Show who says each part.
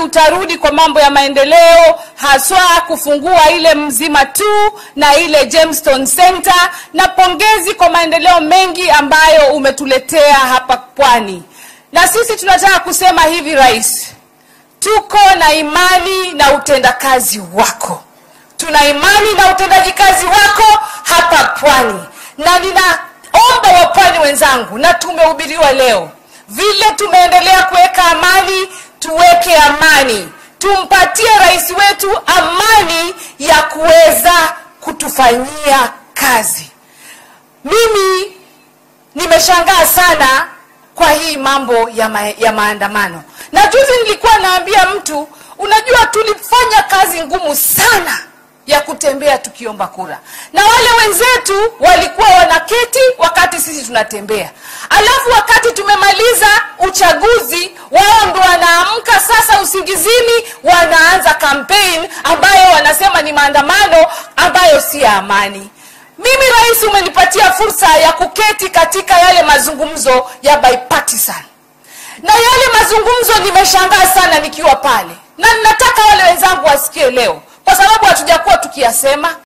Speaker 1: utarudi kwa mambo ya maendeleo, haswa kufungua ile Mzima tu na ile Gemstone Center, na pongezi kwa maendeleo mengi ambayo umetuletea hapa Pwani. Na sisi tunataka kusema hivi, Rais, tuko na imani na utendakazi wako, tuna imani na utendaji kazi wako hapa Pwani, na ninaomba wapwani wenzangu, na tumehubiriwa leo vile tumeendelea kuweka amani, tuweke amani, tumpatie rais wetu amani ya kuweza kutufanyia kazi. Mimi nimeshangaa sana kwa hii mambo ya, ma ya maandamano, na juzi nilikuwa naambia mtu, unajua tulifanya kazi ngumu sana ya kutembea tukiomba kura, na wale wenzetu walikuwa wanaketi wakati sisi tunatembea, alafu wakati tumemaliza uchaguzi, wao ndo wanaamka sasa usingizini, wanaanza campaign ambayo wanasema ni maandamano ambayo si ya amani. Mimi rais, umenipatia fursa ya kuketi katika yale mazungumzo ya bipartisan, na yale mazungumzo nimeshangaa sana nikiwa pale, na ninataka wale wenzangu wasikie leo kwa sababu hatujakuwa tukiyasema.